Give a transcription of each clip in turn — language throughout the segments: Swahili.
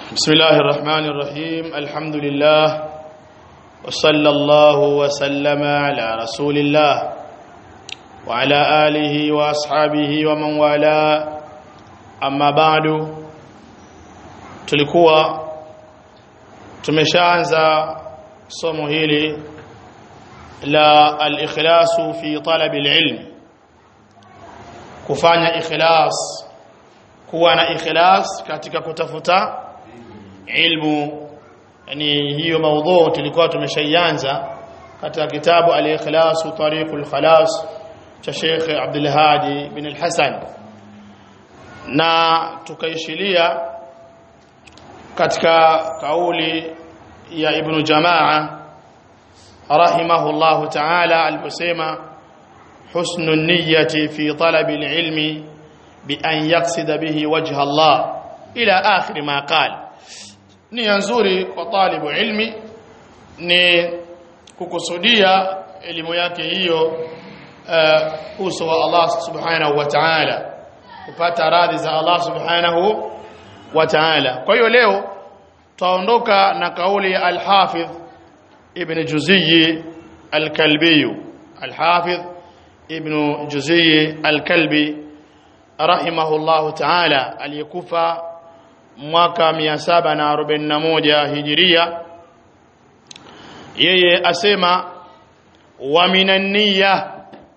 بسم الله الرحمن الرحيم الحمد لله وصلى الله وسلم على رسول الله وعلى آله وأصحابه ومن والاه أما بعد tulikuwa tumeshaanza somo hili la al-ikhlasu fi talab al-ilm kufanya ikhlas kuwa na ikhlas katika kutafuta ilmu yani hiyo maudhu tulikuwa tumeshaianza katika kitabu al-ikhlas tariqul khalas cha Sheikh Abdul Hadi bin al-Hasan na tukaishilia katika kauli ya Ibn Jamaa rahimahullahu ta'ala aliposema husnu niyyati fi talabi al-ilmi bi an yaqsida bihi wajha Allah ila akhir ma qala nia nzuri kwa talibu ilmi ni kukusudia elimu yake hiyo uh, uso wa Allah subhanahu wa ta'ala kupata radhi za Allah subhanahu wa ta'ala kwa hiyo leo tutaondoka na kauli ya al-Hafidh Ibn Juzayy al-Kalbi al-Hafidh Ibn Juzayy al-Kalbi rahimahullahu ta'ala aliyekufa mwaka 741 hijiria yeye asema wa minan niyya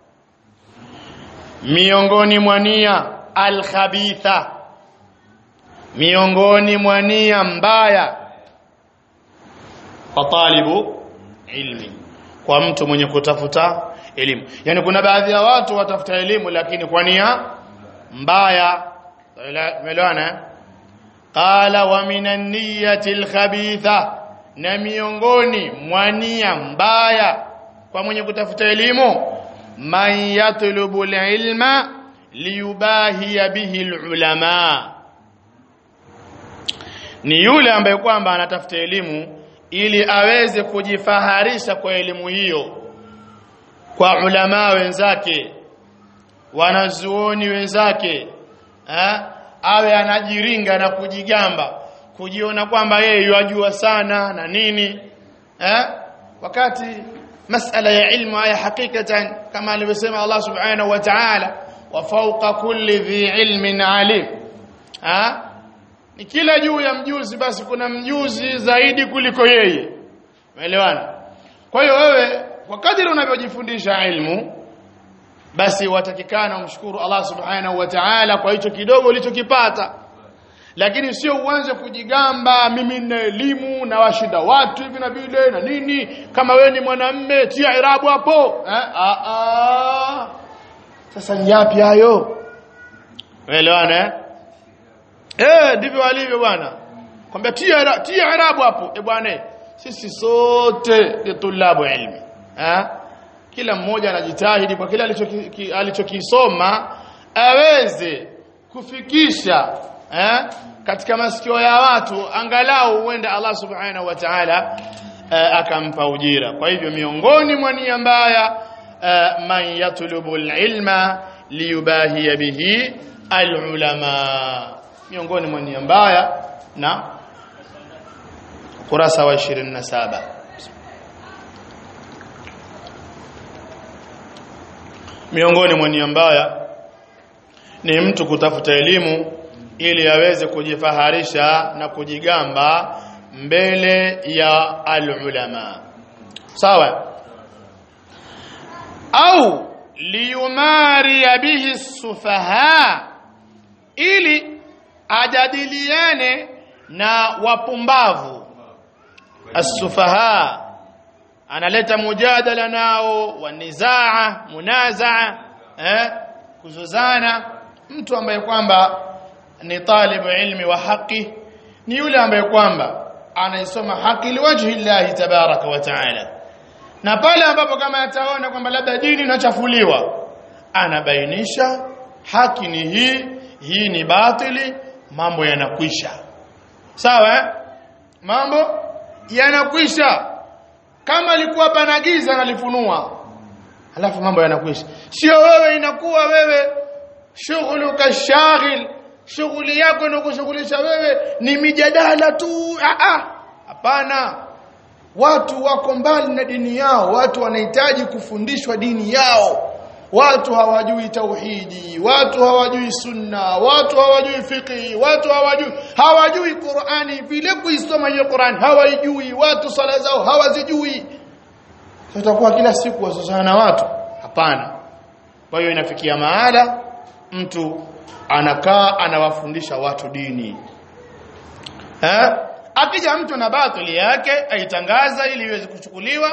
miongoni mwa nia al-khabitha miongoni mwa nia mbaya kwa talibu ilmi kwa mtu mwenye kutafuta elimu yani kuna baadhi ya watu watafuta elimu lakini kwa nia mbaya umeelewana qala wa minan niyyati al-khabitha na miongoni mwa nia mbaya kwa mwenye kutafuta elimu man yatlubu al-ilma liyubahiya bihi al-ulama ni yule ambaye kwamba anatafuta elimu ili aweze kujifaharisha kwa elimu hiyo kwa ulama wenzake wanazuoni wenzake ha? awe anajiringa na kujigamba kujiona kwamba yeye yajua sana na nini eh wakati masala ya ilmu haya hakikatan kama alivyosema Allah subhanahu wa ta'ala wa fawqa kulli dhi ilmin alim ha ni kila juu ya mjuzi basi kuna mjuzi zaidi kuliko yeye umeelewana kwa hiyo wewe kwa kadiri unavyojifundisha ilmu basi watakikana umshukuru Allah subhanahu wa ta'ala kwa hicho kidogo ulichokipata lakini sio uanze kujigamba mimi nina elimu na washinda watu hivi na vile na nini kama wewe ni mwanamme tia irabu hapo eh a a sasa nyapi hayo umeelewana eh eh ndivyo alivyo bwana kwamba tia tia irabu hapo eh bwana sisi sote ni tulabu ilmi eh kila mmoja anajitahidi kwa kile alichokisoma aweze kufikisha eh, katika masikio ya watu angalau huenda Allah subhanahu wa ta'ala eh, akampa ujira kwa hivyo miongoni mwa nia mbaya eh, man yatlubu ilma liyubahiya bihi alulama miongoni mwa nia mbaya na kurasa wa 27 miongoni mwa nia mbaya ni mtu kutafuta elimu ili aweze kujifaharisha na kujigamba mbele ya alulama sawa au liyumari bihi sufaha ili ajadiliane na wapumbavu as-sufaha analeta mujadala nao wanizaa munazaa eh kuzozana mtu ambaye kwamba ni talibu ilmi wa haki ni yule ambaye kwamba anaisoma haki liwajhi Allah tabaraka wa taala na pale ambapo kama ataona kwamba labda dini inachafuliwa anabainisha haki ni hii hii ni batili mambo yanakwisha sawa eh? mambo yanakwisha kama alikuwa pana giza nalifunua alafu mambo yanakwisha sio wewe inakuwa wewe shughuluka shaghil shughuli yako na kushughulisha wewe ni mijadala tu ah ah hapana watu wako mbali na dini yao watu wanahitaji kufundishwa dini yao watu hawajui tauhidi watu hawajui sunna watu hawajui fiqh watu hawajui hawajui Qur'ani vile kuisoma hiyo Qur'ani hawaijui watu sala zao hawazijui tutakuwa kila siku wasosana na watu hapana kwa hiyo inafikia mahala mtu anakaa anawafundisha watu dini eh akija mtu na batili yake aitangaza ili iweze kuchukuliwa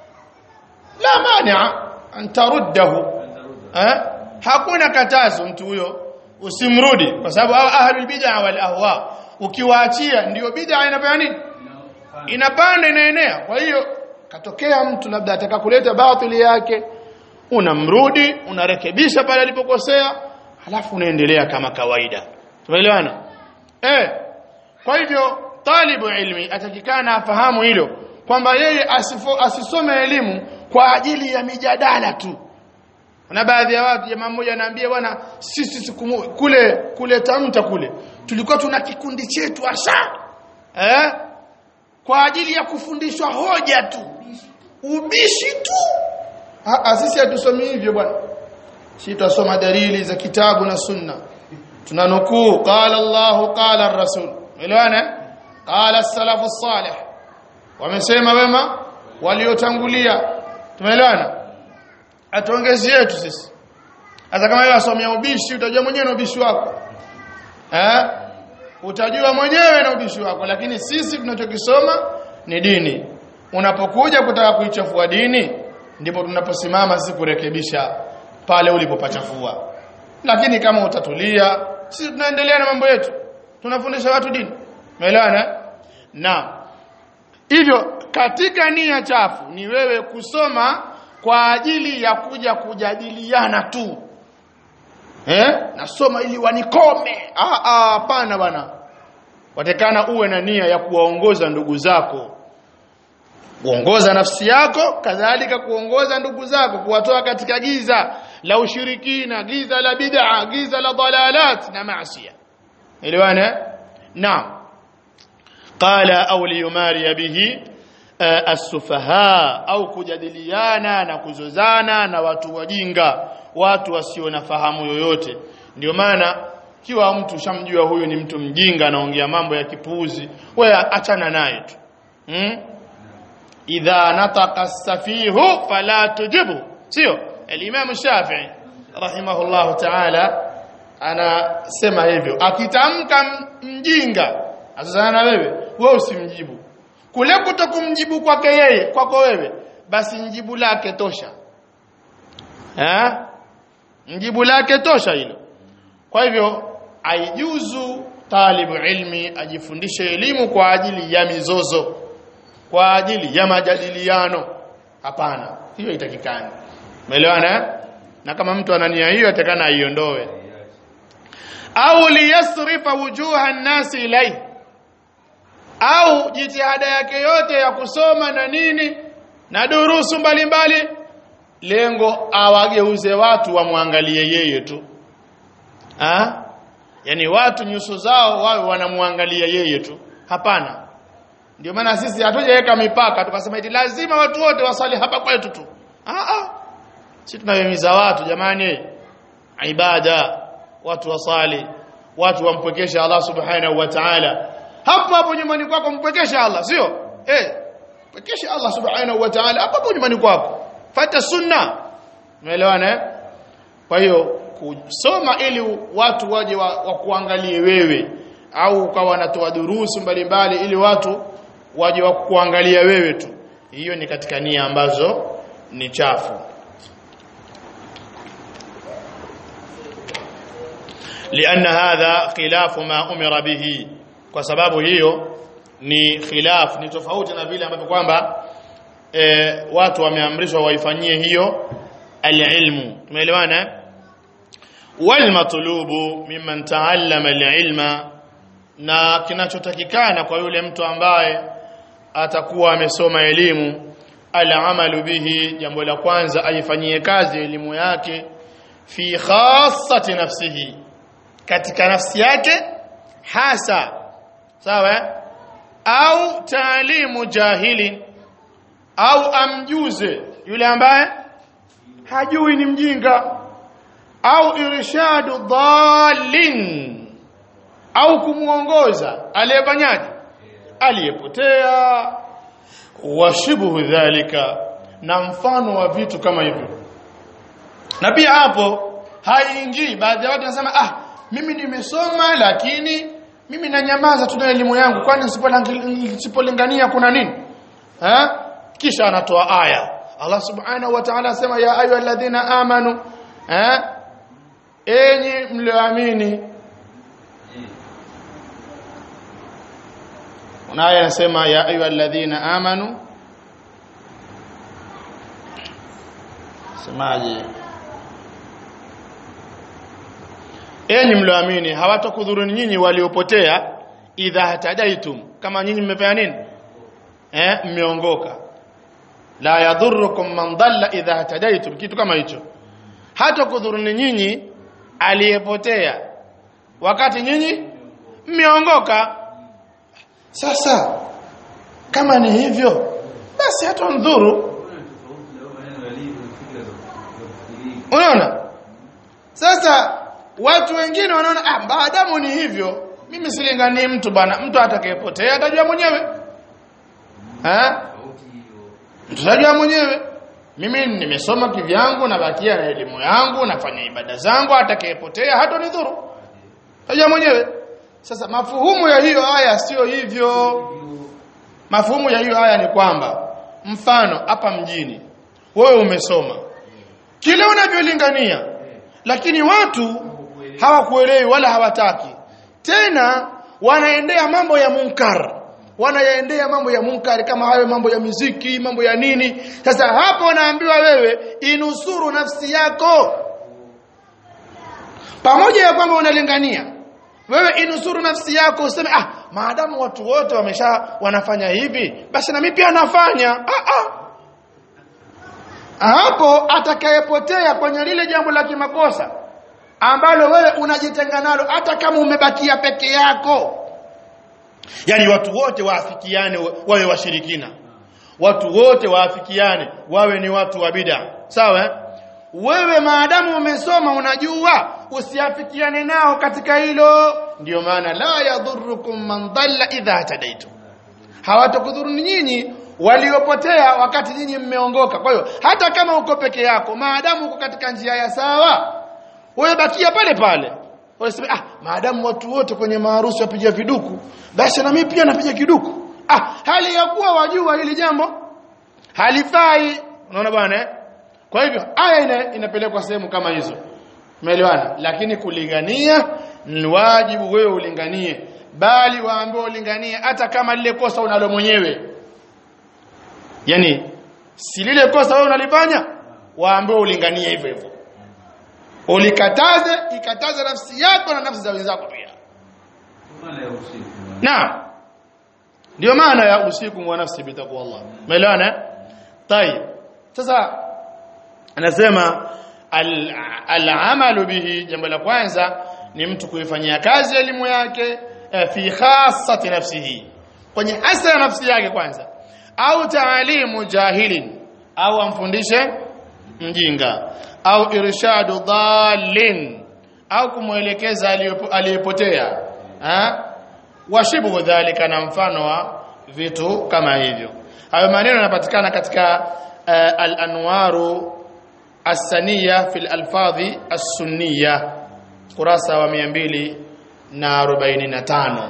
la mania antaruddahu eh hakuna katazo mtu huyo usimrudi kwa sababu ahlul bid'ah wal ahwa ukiwaachia ndio bid'ah inafanya nini inapanda inaenea kwa hiyo katokea mtu labda ataka kuleta batili yake unamrudi unarekebisha pale alipokosea halafu unaendelea kama kawaida tumeelewana eh kwa hivyo talibu ilmi atakikana afahamu hilo kwamba yeye asifo, asisome elimu kwa ajili ya mijadala tu na baadhi ya watu jamaa mmoja anaambia bwana sisi siku kule kule tamta kule tulikuwa tuna kikundi chetu hasa eh kwa ajili ya kufundishwa hoja tu ubishi tu ah sisi hatusomi hivyo bwana sisi tutasoma dalili za kitabu na sunna tunanukuu qala Allah qala ar-rasul elewana qala as-salafu salih wamesema wema waliotangulia tumeelewana atuongezi yetu sisi hata kama wewe asomea ubishi utajua mwenyewe na ubishi wako eh utajua mwenyewe na ubishi wako lakini sisi tunachokisoma ni dini unapokuja kutaka kuichafua dini ndipo tunaposimama sisi kurekebisha pale ulipopachafua lakini kama utatulia sisi tunaendelea na mambo yetu tunafundisha watu dini umeelewana na hivyo katika nia chafu ni wewe kusoma kwa ajili ya kuja kujadiliana tu eh nasoma ili wanikome ah ah hapana bwana watekana uwe na nia ya kuwaongoza ndugu zako kuongoza nafsi yako kadhalika kuongoza ndugu zako kuwatoa katika giza la ushirikina giza la bid'a giza la dalalat na maasiya elewana naam qala au liyumari bihi as-sufaha au kujadiliana na kuzozana na watu wajinga watu wasio na fahamu yoyote ndio maana kiwa mtu shamjua huyu ni mtu mjinga anaongea mambo ya kipuuzi wewe achana naye tu hmm? idha nataqa as-safihu fala tujibu sio al-imam Shafi'i rahimahullah ta'ala anasema hivyo akitamka mjinga azana na wewe wewe usimjibu kule kutokumjibu kwake yeye kwako wewe basi njibu lake tosha eh njibu lake tosha hilo kwa hivyo aijuzu talibu ilmi ajifundishe elimu kwa ajili ya mizozo kwa ajili ya majadiliano hapana hiyo itakikani umeelewana na kama mtu ana nia hiyo atakana aiondoe au liyasrifa wujuha an-nasi ilayhi au jitihada yake yote ya kusoma na nini na durusu mbalimbali lengo awageuze watu wamwangalie yeye tu ha? yani watu nyuso zao wawe wanamwangalia yeye tu hapana ndio maana sisi hatujaweka mipaka tukasema eti lazima watu wote wasali hapa kwetu tu ah ah sisi tunahimiza watu jamani ibada watu wasali watu wampwekeshe Allah subhanahu wa ta'ala hapo hapo nyumbani kwako mpwekeshe Allah sio eh pwekeshe Allah subhanahu wa ta'ala hapo hapo nyumbani kwako fata sunna umeelewana eh kwa hiyo kusoma ili watu waje wa, wa kuangalie wewe au ukawa wanatoa durusu mbalimbali ili watu waje wa kuangalia wewe tu hiyo ni katika nia ambazo ni chafu لأن هذا خلاف ما أمر به kwa sababu hiyo ni khilaf ni tofauti na vile ambavyo kwamba e, watu wameamrishwa waifanyie hiyo alilmu tumeelewana wal matlubu mimman taallama alilma na kinachotakikana kwa yule mtu ambaye atakuwa amesoma elimu alamalu bihi jambo la kwanza aifanyie kazi elimu yake fi khassati nafsihi katika nafsi yake hasa sawa au taalimu jahili au amjuze yule ambaye hajui ni mjinga au irshadu dhalin au kumuongoza aliyefanyaje aliyepotea washibuhu dhalika na mfano wa vitu kama hivyo na pia hapo haingii baadhi ya watu wanasema ah mimi nimesoma lakini mimi nanyamaza tu na elimu yangu kwani nisipolingania kuna nini ha? kisha anatoa aya Allah subhanahu wa ta'ala asema ya ayu alladhina amanu ha? enyi mlioamini una aya anasema ya ayu alladhina amanu semaje enyi mlioamini hawatakudhuruni nyinyi waliopotea idha hatadaitum kama nyinyi mmefanya nini eh mmeongoka la yadhurrukum man dhalla idha hatadaitum kitu kama hicho hata kudhuruni nyinyi aliyepotea wakati nyinyi mmeongoka sasa kama ni hivyo basi hata ndhuru unaona sasa watu wengine wanaona ah maadamu ni hivyo mimi silingani mtu bana mtu atakayepotea atajua mwenyewe eh tutajua mwenyewe mimi nimesoma kivyangu na bakia na elimu yangu nafanya ibada zangu atakayepotea hata nidhuru tajua mwenyewe sasa mafuhumu ya hiyo aya sio hivyo mafuhumu ya hiyo aya ni kwamba mfano hapa mjini wewe umesoma kile unavyolingania lakini watu hawakuelewi wala hawataki tena wanaendea mambo ya munkar wanayaendea mambo ya munkari kama hayo mambo ya miziki mambo ya nini sasa hapo unaambiwa wewe inusuru nafsi yako pamoja ya kwamba unalingania wewe inusuru nafsi yako useme ah maadamu watu wote wamesha wanafanya hivi basi na mimi pia nafanya ah, ah. hapo atakayepotea kwenye lile jambo la kimakosa ambalo wewe unajitenga nalo hata kama umebakia peke yako yani watu wote waafikiane wawe washirikina watu wote waafikiane wawe ni watu wa bid'a sawa wewe maadamu umesoma unajua usiafikiane nao katika hilo ndio maana la yadhurrukum man dhalla idha tadaitu hawatakudhuruni nyinyi waliopotea wakati nyinyi mmeongoka kwa hiyo hata kama uko peke yako maadamu uko katika njia ya sawa wewe bakia pale pale Wanasema ah maadamu watu wote kwenye maharusi wapiga viduku basi na mimi pia napiga kiduku. Ah hali ya kuwa wajua hili jambo halifai. Unaona bwana eh? Kwa hivyo aya ina, inapelekwa sehemu kama hizo. Umeelewana? Lakini kulingania ni wajibu wewe ulinganie bali waambiwa ulinganie hata kama lile kosa unalo mwenyewe. Yaani si lile kosa wewe unalifanya waambiwa ulinganie hivyo hivyo ulikataze ikataze nafsi yako na nafsi za wenzako pia naam ndio maana ya usiku wa nafsi bitaku Allah umeelewana tayib sasa anasema al-amalu bihi jambo la kwanza ni mtu kuifanyia kazi elimu yake fi khassati nafsihi kwenye hasa ya nafsi yake kwanza au taalimu jahilin au amfundishe mjinga au irshadu dhalin au kumwelekeza aliyepotea washibu dhalika na mfano wa vitu kama hivyo hayo maneno yanapatikana katika uh, al-anwaru as-saniya fil alfadhi as-sunniya kurasa wa 245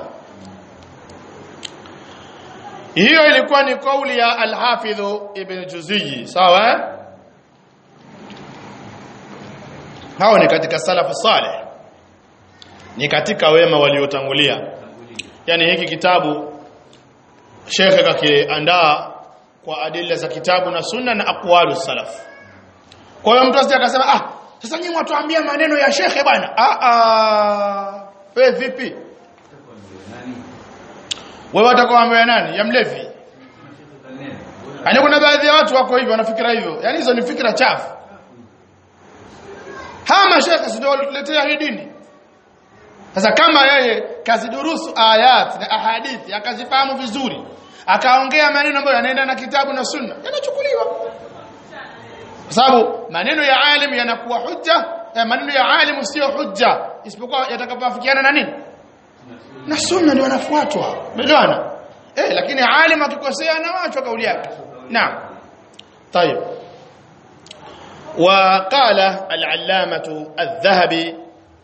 hiyo ilikuwa ni kauli ya al-hafidh ibn juziyyi sawa eh? hao ni katika salafu saleh ni katika wema waliotangulia yani hiki kitabu shekhe kakiandaa kwa adila za kitabu na sunna na aqwalu salaf kwa hiyo mtu asije akasema ah sasa nyinyi watuambia maneno ya shekhe bwana ah ah wewe vipi wewe utakoambia nani ya mlevi Yaani kuna baadhi ya watu wako hivyo wanafikira hivyo. Yaani hizo ni fikra chafu. Hawa mashaka si ndio walituletea hii dini. sasa kama yeye kazidurusu ayat na ahadithi akazifahamu vizuri akaongea maneno ambayo yanaenda na kitabu na sunna yanachukuliwa kwa sababu maneno ya alim yanakuwa hujja eh, maneno ya alim sio hujja isipokuwa yatakapoafikiana na nini na sunna ndio wanafuatwa umeelewana eh lakini alim akikosea anawachwa kauli yake naam طيب وقال العلامة الذهبي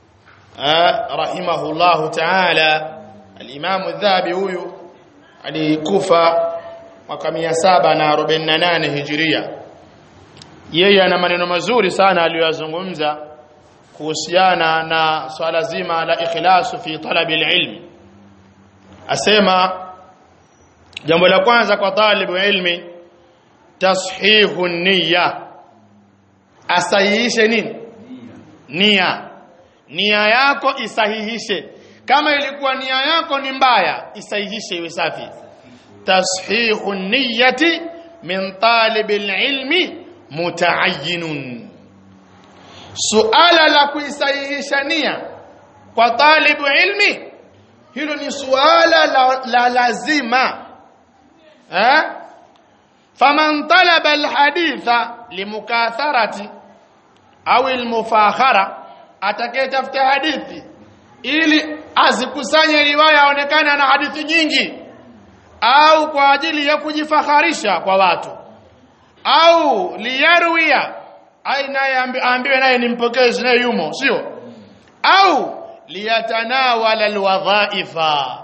رحمه الله تعالى الإمام الذهبي huyu alikufa mwaka 748 hijiria yeye ana maneno mazuri sana aliyozungumza kuhusiana na swala zima la ikhlasu fi talabi alilm asema jambo la kwanza kwa talibu ilmi tashihu niyya asahihishe nini nia nia yako isahihishe kama ilikuwa nia yako ni mbaya isahihishe iwe safi tashihu niyyati min talib alilmi mutaayyinun suala la kuisahihisha nia kwa talibu ilmi hilo ni suala la, la lazima eh faman talaba alhaditha limukatharati au almufakhara atakayetafuta hadithi ili azikusanye riwaya aonekane na hadithi nyingi au kwa ajili ya kujifakharisha kwa watu au liyarwia ai naye aambiwe naye ni mpokezi naye yumo sio au liyatanawala alwadhaifa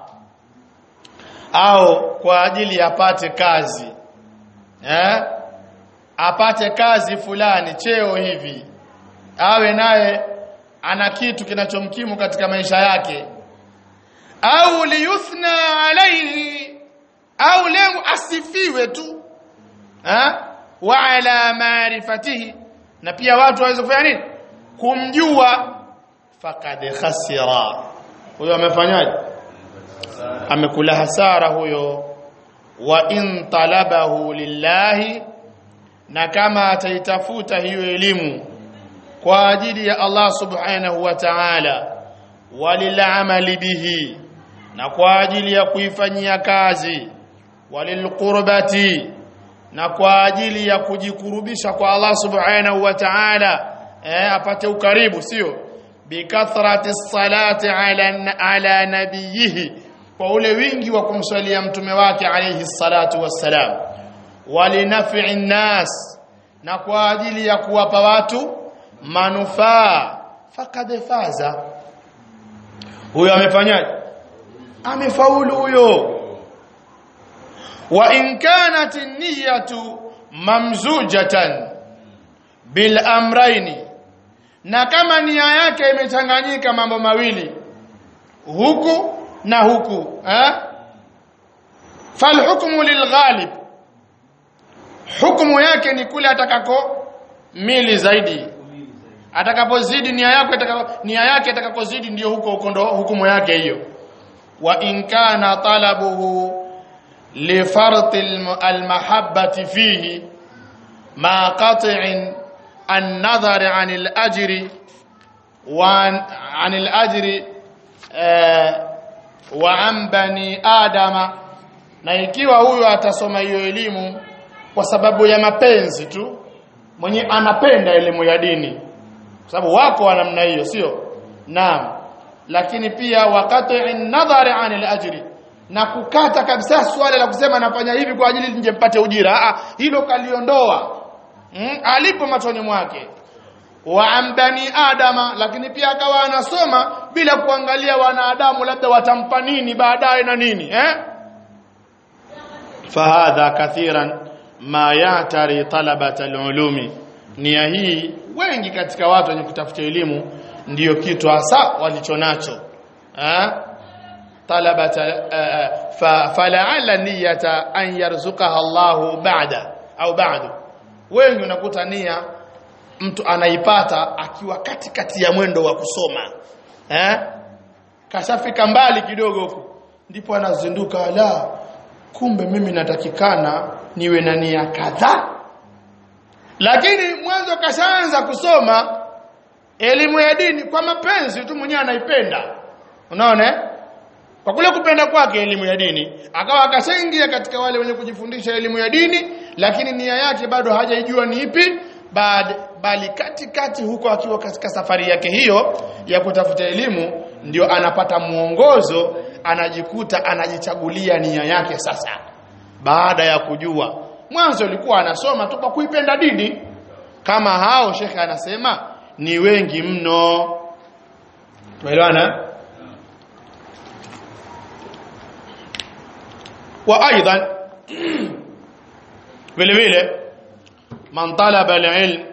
au kwa ajili apate kazi eh apate kazi fulani cheo hivi awe naye ana kitu kinachomkimu katika maisha yake au liyuthna alayhi au lengo asifiwe tu eh wa ala maarifatihi na pia watu waweze kufanya nini kumjua fakad khasira huyo amefanyaje amekula hasara huyo wa in talabahu lillahi na kama ataitafuta hiyo elimu kwa ajili ya Allah subhanahu wa ta'ala walilamali bihi na kwa ajili ya kuifanyia kazi walilqurbati na kwa ajili ya kujikurubisha kwa Allah subhanahu wa ta'ala eh, apate ukaribu sio bikathrati salati ala ala nabiyihi kwa ule wingi wa kumswalia mtume wake alayhi salatu wassalam walinafi'i nnas na kwa ajili ya kuwapa watu manufaa fakad faza huyo amefanyaje amefaulu huyo wa in kanat niyatu mamzujatan bil amraini na kama nia yake imechanganyika mambo mawili huku na huku eh falhukmu lilghalib hukumu yake ni kule atakako mili zaidi atakapozidi nia yako atakapo nia yake atakakozidi ndio huko huko ndo hukumu yake hiyo wa in kana talabuhu li fart almahabbati fihi ma qat'in an-nadhar 'an al-ajri wa 'an al-ajri wa 'an bani adama na ikiwa huyo atasoma hiyo elimu kwa sababu ya mapenzi tu mwenye anapenda elimu ya dini kwa sababu wako wa namna hiyo sio naam lakini pia wakati nadhari anil ajri na kukata kabisa swala la kusema nafanya hivi kwa ajili nje mpate ujira ah hilo kaliondoa mm, alipo machoni mwake wa ambani adama lakini pia akawa anasoma bila kuangalia wanadamu labda watampa nini baadaye na nini eh fahadha kathiran ma yatari talabat alulumi nia hii wengi katika watu wenye kutafuta elimu ndiyo kitu hasa walichonacho eh talabat fala'alla niyata an yarzuqaha Allah ba'da au ba'du wengi unakuta nia mtu anaipata akiwa katikati ya mwendo wa kusoma eh kashafika mbali kidogo huko ndipo anazinduka la kumbe mimi natakikana niwe na nia kadhaa lakini mwanzo kashaanza kusoma elimu ya dini kwa mapenzi tu mwenyewe anaipenda unaona kwa kule kupenda kwake elimu ya dini akawa akashaingia katika wale wenye kujifundisha elimu ya dini lakini nia yake bado hajaijua ni ipi bali katikati huko akiwa katika safari yake hiyo ya kutafuta elimu ndio anapata mwongozo anajikuta anajichagulia nia yake sasa baada ya kujua mwanzo alikuwa anasoma tu kwa kuipenda dini kama hao shekhe anasema ni wengi mno tumeelewana wa aidan vile vile man talaba alilm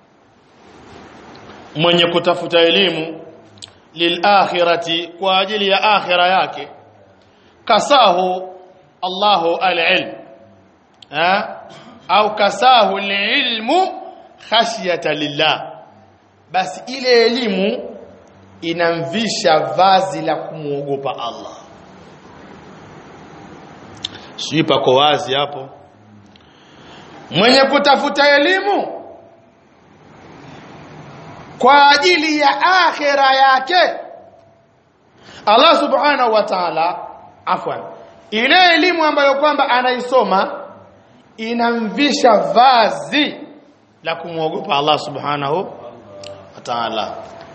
mwenye kutafuta elimu lilakhirati kwa ajili ya akhira yake kasahu Allahu alilm ha au kasahu alilmu khashyata lillah basi ile elimu inamvisha vazi la kumuogopa Allah sijui pako wazi hapo mwenye kutafuta elimu kwa ajili ya akhira yake Allah subhanahu wa ta'ala afwan ile elimu ambayo kwamba anaisoma inamvisha vazi la kumwogopa Allah subhanahu wa ta'ala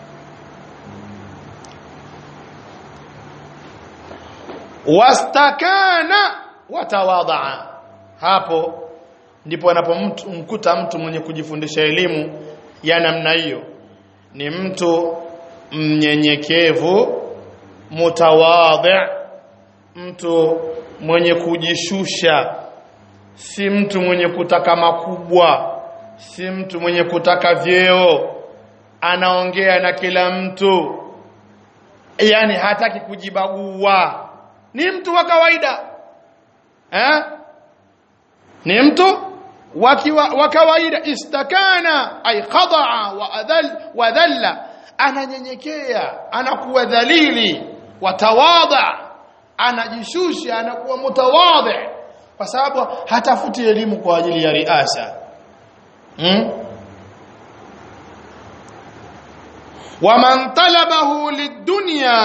wastakana watawadhaa hapo ndipo anapomkuta mtu mwenye kujifundisha elimu ya namna hiyo ni mtu mnyenyekevu mutawadhi mtu mwenye kujishusha si mtu mwenye kutaka makubwa si mtu mwenye kutaka vyeo anaongea na kila mtu yani hataki kujibagua ni mtu wa kawaida eh ni mtu wa kawaida istakana ay khadaa wa adhal wa dhalla ananyenyekea anakuwa dhalili watawadha anajishusha anakuwa mutawadhi kwa sababu hatafuti elimu kwa ajili ya riasa hmm? waman talabahu lidunya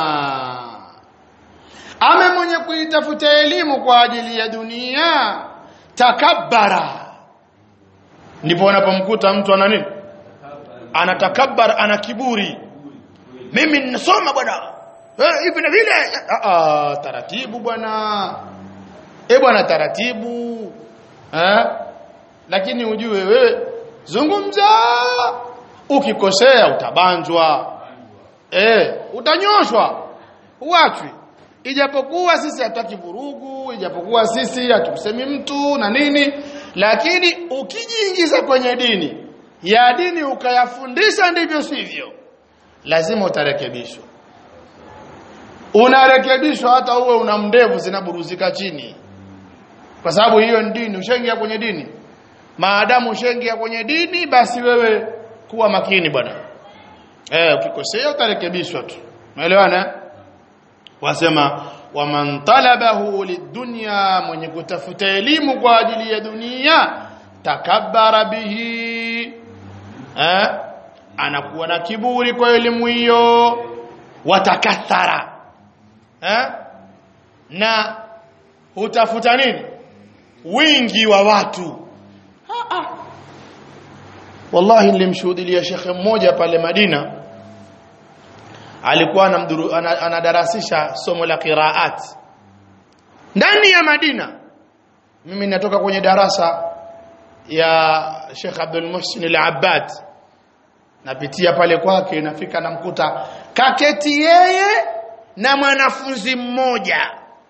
ame mwenye kuitafuta elimu kwa ajili ya dunia takabbara ndipo unapomkuta mtu ana nini anatakabbar ana kiburi mimi ninasoma bwana hivi na vile ah taratibu bwana eh bwana taratibu eh lakini ujue wewe zungumza ukikosea utabanjwa eh utanyoshwa uachwi ijapokuwa sisi hatutaki vurugu ijapokuwa sisi hatumsemi mtu na nini lakini ukijiingiza kwenye dini ya dini ukayafundisha ndivyo sivyo lazima utarekebishwa unarekebishwa hata uwe una mndevu zinaburuzika chini kwa sababu hiyo ni dini ushaingia kwenye dini maadamu ushaingia kwenye dini basi wewe kuwa makini bwana eh ukikosea utarekebishwa tu umeelewana wasema waman talabahu lidunya mwenye kutafuta elimu kwa ajili ya dunia takabbara bihi eh anakuwa na kiburi kwa elimu hiyo watakathara eh na hutafuta nini wingi wa watu ha -ha. wallahi nilimshuhudia shekhe mmoja pale Madina alikuwa anamduru, anadarasisha somo la qiraat ndani ya Madina mimi natoka kwenye darasa ya Sheikh Abdul Muhsin Al-Abbad napitia pale kwake nafika namkuta kaketi yeye na mwanafunzi mmoja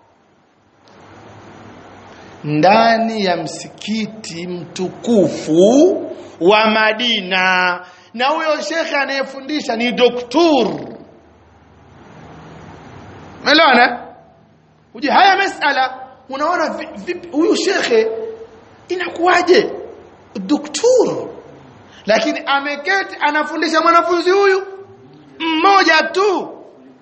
ndani ya msikiti mtukufu wa Madina na huyo shekhe anayefundisha ni doktor Umeelewana? Uje haya masala unaona vipi huyu shekhe inakuwaje? Doktor. Lakini ameketi anafundisha mwanafunzi huyu mmoja tu.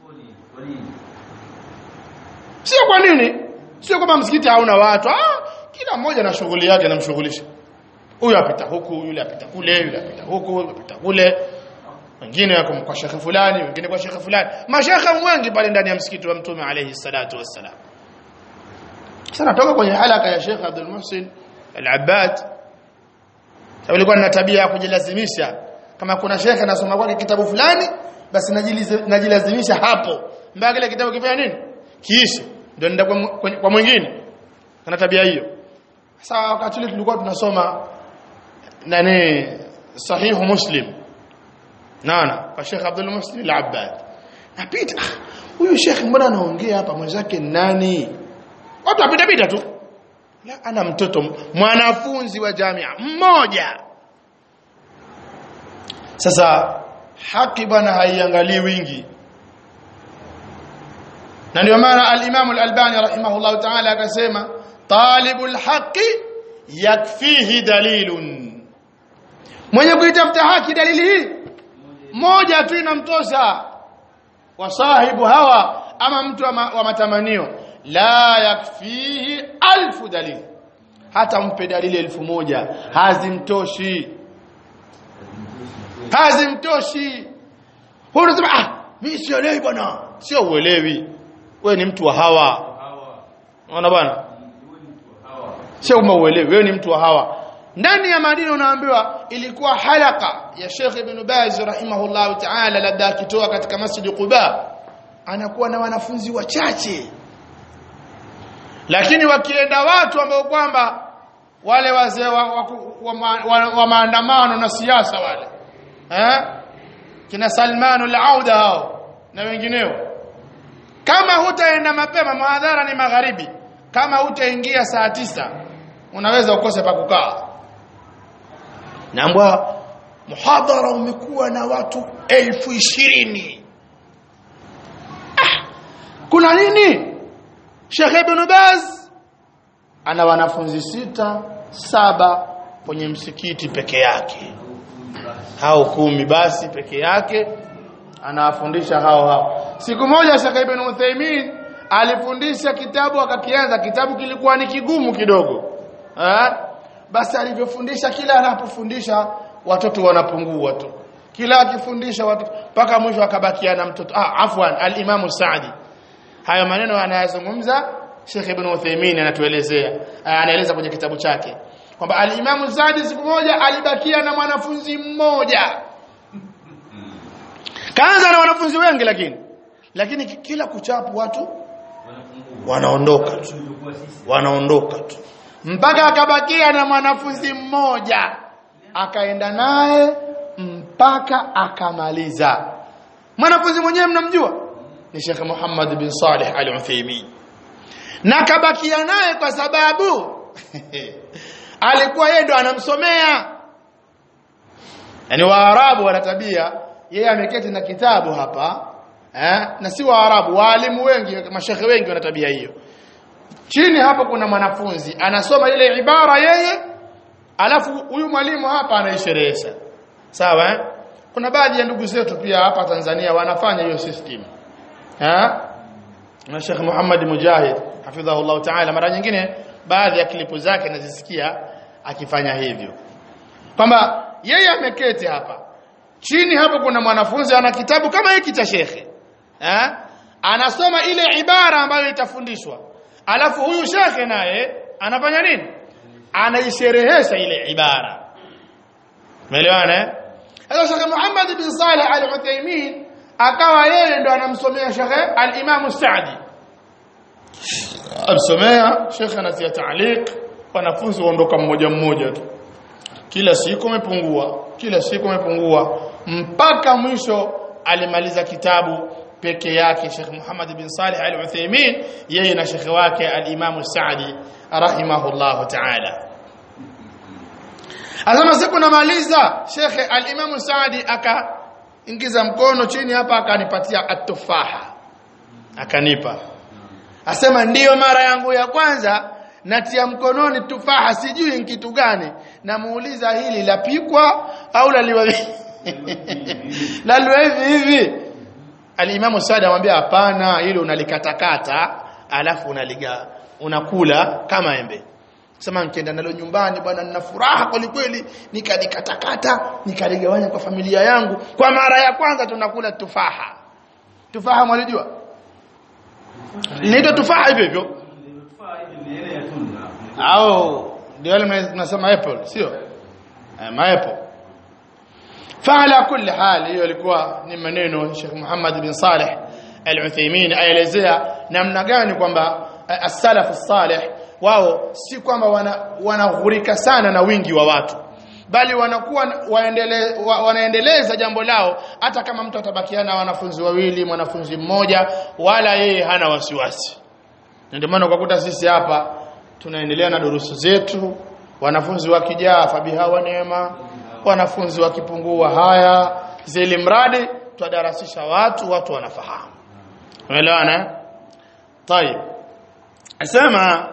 Sio kwa nini? Sio kwamba msikiti hauna watu. Ah, kila mmoja na shughuli yake anamshughulisha. Huyu apita huku, yule apita kule, yule apita huku, yule apita kule. wengine wako kwa shekhe fulani wengine kwa shekhe fulani mashekhe wengi pale ndani ya msikiti wa mtume alayhi salatu wassalam sasa natoka kwenye halaka ya Sheikh Abdul Muhsin Al-Abbad sababu ilikuwa na tabia ya kujilazimisha kama kuna shekhe anasoma kwake kitabu fulani basi najilazimisha hapo mpaka kile kitabu kifanya nini kiishe ndio nenda kwa, kwa mwingine kana tabia hiyo sasa wakati ule tulikuwa tunasoma nani sahihu muslim naona kwa Sheikh Abdul Muhsin Al-Abbad napita huyu Sheikh mbona anaongea hapa mwenzake nani watu wapita pita tu la ana mtoto mwanafunzi wa jamia mmoja sasa haki bwana haiangalii wingi na ndio maana al-Imam al-Albani rahimahullah ta'ala akasema talibul haqi yakfihi dalilun mwenye kuitafuta haki dalili hii moja tu inamtosha wasahibu hawa ama mtu wa, ma, wa matamanio la yakfihi alfu dalili hata mpe dalili elfu moja hazimtoshi hazimtoshi huyu unasema ah mimi sielewi bwana sio uelewi wewe ni mtu wa hawa unaona bwana sio kama uelewi wewe ni mtu wa hawa ndani ya Madina unaambiwa ilikuwa halaka ya Sheikh Ibn Baz rahimahullah ta'ala labda akitoa katika Masjid Quba anakuwa na wanafunzi wachache lakini wakienda watu ambao kwamba wale wazee wa, wa, wa, wa, wa maandamano na siasa wale eh kina Salman al-Auda hao na wengineo kama hutaenda mapema muadhara ni magharibi kama hutaingia saa tisa unaweza ukose pa kukaa naambwa muhadhara umekuwa na watu elfu ishirini ah, kuna nini Sheikh Ibn Baz ana wanafunzi sita saba kwenye msikiti peke yake hao kumi basi peke yake anawafundisha hao hao siku moja Sheikh Ibn Uthaymeen alifundisha kitabu akakianza kitabu kilikuwa ni kigumu kidogo eh basi alivyofundisha kila anapofundisha watoto wanapungua tu kila akifundisha watoto mpaka mwisho akabakia na mtoto ah afwan al-Imam Saadi hayo maneno anayazungumza Sheikh Ibn Uthaymeen anatuelezea anaeleza kwenye kitabu chake kwamba al-Imam Saadi siku moja alibakia na mwanafunzi mmoja kaanza na wanafunzi wengi lakini lakini kila kuchapu watu wanaondoka tu wanaondoka tu mpaka akabakia na mwanafunzi mmoja akaenda naye mpaka akamaliza mwanafunzi mwenyewe mnamjua ni Sheikh Muhammad bin Salih Al-Uthaymeen na kabakia naye kwa sababu alikuwa yeye ndo anamsomea yani waarabu wana tabia yeye ameketi na kitabu hapa eh na si waarabu waalimu wengi mashekhe wengi wana tabia hiyo chini hapo kuna mwanafunzi anasoma ile ibara yeye alafu huyu mwalimu hapa anaisherehesha sawa eh? kuna baadhi ya ndugu zetu pia hapa Tanzania wanafanya hiyo system eh na Sheikh Muhammad Mujahid hafidhahullah ta'ala mara nyingine baadhi ya klipu zake nazisikia akifanya hivyo kwamba yeye ameketi hapa chini hapo kuna mwanafunzi ana kitabu kama hiki cha shekhe eh anasoma ile ibara ambayo itafundishwa alafu huyu shekhe naye anafanya nini anaisherehesha ile ibara umeelewana eh sasa Sheikh Muhammad bin Saleh Al-Uthaymeen akawa yeye ndo anamsomea Sheikh Al-Imam Saadi amsomea Sheikh anatia taaliq wanafunzi waondoka mmoja mmoja tu kila siku umepungua kila siku umepungua mpaka mwisho alimaliza kitabu peke yake Sheikh Muhammad bin Salih Al-Uthaymeen yeye na Sheikh wake Al-Imam Saadi rahimahullah ta'ala Azama siku namaliza Sheikh Al-Imam Saadi akaingiza mkono chini hapa akanipatia atufaha akanipa Asema ndiyo mara yangu ya kwanza natia mkononi tufaha sijui ni kitu gani namuuliza hili lapikwa au laliwa laliwa hivi hivi Alimamu Saad amwambia hapana hilo unalikatakata alafu unaliga unakula kama embe sema nikienda nalo nyumbani bwana nina furaha kweli kweli nikalikatakata nikaligawanya kwa familia yangu kwa mara ya kwanza tunakula tufaha tufaha mwalijua inaitwa tufaha hivyo hivyo au ndio wale tunasema apple sio eh, ma apple فعلى كل حال hiyo ilikuwa ni maneno Sheikh Muhammad bin Saleh Al-Uthaymeen aelezea namna gani kwamba as-salaf as-salih wao si kwamba wanaghurika wana sana na wingi wa watu bali wanakuwa waendele, wa, wanaendeleza jambo lao hata kama mtu atabakiana wanafunzi wawili mwanafunzi mmoja wala yeye hana wasiwasi ndio maana ukakuta sisi hapa tunaendelea na durusu zetu wanafunzi wakijaa fabiha wa neema wanafunzi wakipungua haya zili mradi twadarasisha watu watu wanafahamu umeelewana طيب asema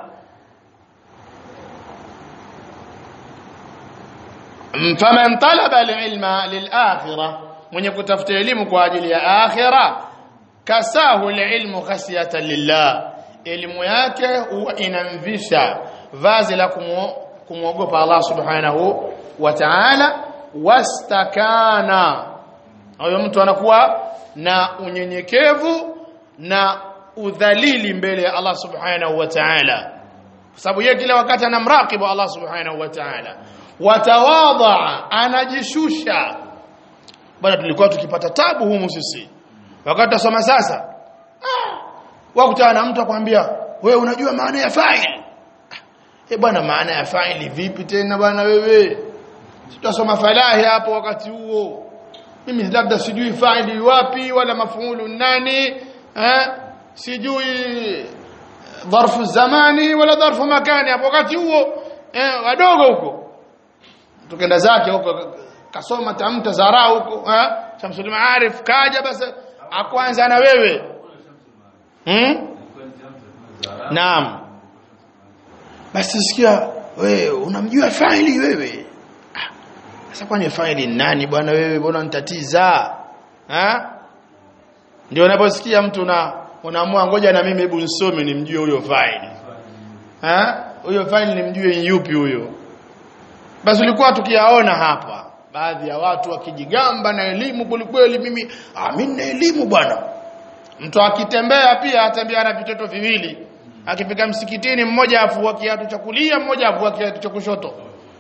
faman talaba alilma lilakhirah mwenye kutafuta elimu kwa ajili ya akhira kasahu alilmu khasiyatan lillah elimu yake huwa inamvisha vazi la kumwogopa Allah subhanahu wa ta'ala wastakana huyo mtu anakuwa na unyenyekevu na udhalili mbele ya Allah subhanahu wa ta'ala kwa sababu yeye kila wakati anamrakibu Allah subhanahu wa ta'ala watawadha anajishusha bwana tulikuwa tukipata tabu humu sisi wakati tusoma sasa ah, wakutana na mtu akwambia wewe unajua maana ya fa'il eh bwana maana ya fa'ili vipi tena bwana wewe tutasoma falahi hapo wakati huo mimi labda sijui fa'ili wapi wala mafuulu nani eh sijui dharfu zamani wala dharfu makani hapo wakati huo eh wadogo huko tukenda zake huko kasoma tamta zara huko eh Shamsul Maarif kaja basi akwanza na wewe hmm? Naam basi sikia wewe unamjua faili wewe sasa kwani faili nani bwana wewe mbona nitatiza ha ndio unaposikia mtu na unaamua ngoja na mimi hebu nisome nimjue huyo faili ha huyo faili nimjue yupi huyo basi ulikuwa tukiyaona hapa baadhi ya watu wakijigamba na elimu kwelikweli mimi ah mimi na elimu bwana mtu akitembea pia atembea na vitoto viwili akifika msikitini mmoja afua kiatu cha kulia mmoja afua kiatu cha kushoto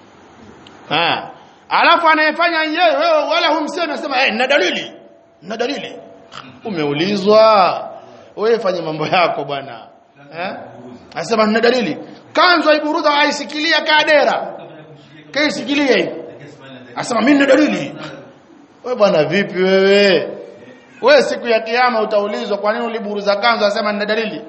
ha alafu anayefanya yeye wewe wala humsemi anasema eh na dalili na dalili umeulizwa wewe fanya mambo yako bwana eh anasema na dalili kanzo iburudha aisikilia kadera kaisikilia hivi anasema mimi na dalili wewe bwana vipi wewe wewe siku ya kiyama utaulizwa kwa nini uliburuza kanzu anasema nina dalili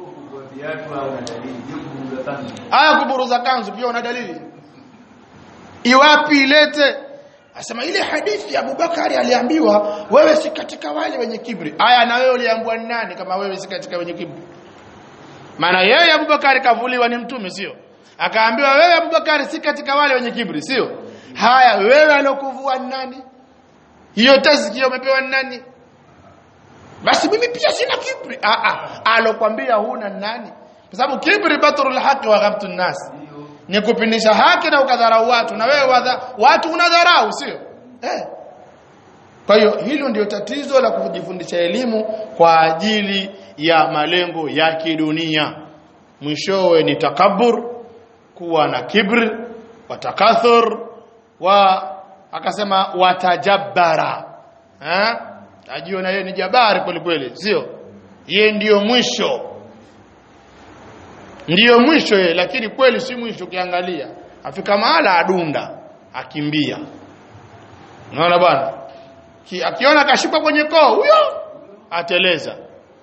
haya kuburuza kanzu pia una dalili iwapi ilete asema ile hadithi ya Abubakari aliambiwa wewe si katika wale wenye kibri aya na wewe uliambiwa nani kama wewe si katika wenye kibri maana yeye Abubakari kavuliwa ni mtume sio akaambiwa wewe Abubakari si katika wale wenye kibri sio haya wewe alokuvua nani hiyo tazkia umepewa nani basi mimi pia sina kibri ah ah alokwambia huna nani kwa sababu kibri batrul haqi wa ghamtu nas ni kupindisha haki na ukadharau watu na wewe wadha, watu unadharau sio eh kwa hiyo hilo ndio tatizo la kujifundisha elimu kwa ajili ya malengo ya kidunia mwishowe ni takabur kuwa na kibr watakathur wa akasema watajabbara eh ajiona yeye ni jabari kweli kweli sio yeye ndiyo mwisho ndiyo mwisho yeye lakini kweli si mwisho ukiangalia afika mahala adunda akimbia unaona bwana akiona kashikwa kwenye koo huyo ateleza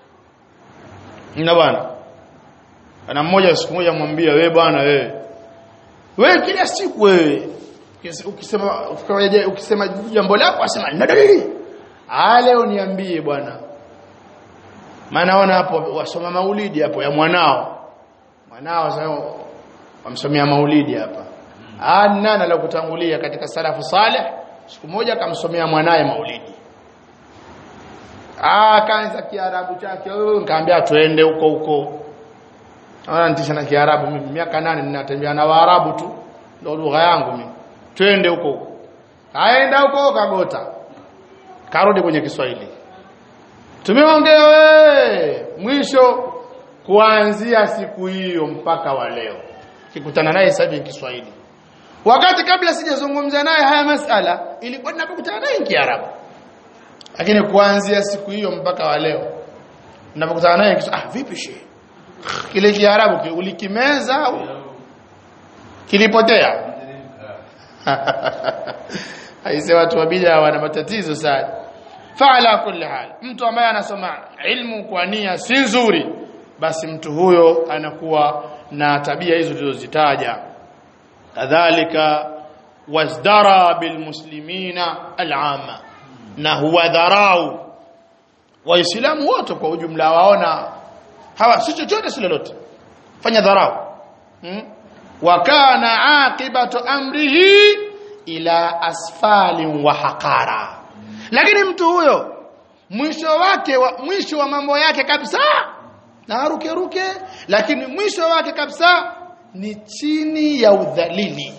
na bwana ana mmoja siku moja mwambia wewe bwana wewe wewe kila siku wewe ukisema ukisema jambo lako asema nina dalili ah leo niambie bwana maana ona hapo wasoma maulidi hapo ya mwanao mwanao sasa wamsomea maulidi hapa ah nani aliyokutangulia katika salafu saleh siku moja akamsomea mwanaye maulidi ah kaanza kiarabu chake wewe nikamwambia tuende huko huko Ananitisha na Kiarabu mimi miaka nane ninatembea na Waarabu tu. Ndio lugha yangu mimi. Twende huko huko. Kaenda huko kagota. Karudi kwenye Kiswahili. Tumeongea we mwisho kuanzia siku hiyo mpaka wa leo. Kikutana naye sasa hivi Kiswahili. Wakati kabla sijazungumza naye haya masala ilikuwa ninapokutana naye Kiarabu. Lakini kuanzia siku hiyo mpaka wa leo ninapokutana naye Kiswahili, ah vipi shehe? Kile Kiarabu ki- ulikimeza au kilipotea? Aise watu wa bid'a wana matatizo sana. Faala kulli hal, mtu ambaye anasoma ilmu kwa nia si nzuri, basi mtu huyo anakuwa na tabia hizo tulizozitaja. Kadhalika wazdara bilmuslimina alama, na huwa dharau Waislamu wote kwa ujumla waona hawa si chochote si lolote, fanya dharau hmm? wa kana aqibatu amrihi ila asfalin wa haqara lakini mtu huyo mwisho wake wa, mwisho wa mambo yake kabisa na ruke ruke lakini mwisho wake kabisa ni chini ya udhalili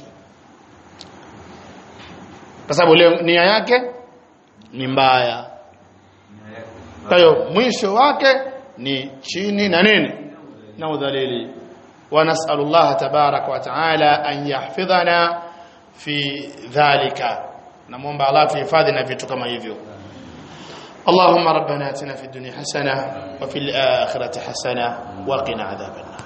kwa sababu leo nia yake ni mbaya kwa hiyo mwisho wake ni chini na nini na udhalili ونسأل الله تبارك وتعالى أن يحفظنا في ذلك نمومب الله في حفاظنا في كما hivyo اللهم ربنا اتنا في الدنيا حسنة وفي الآخرة حسنة وقنا عذاب النار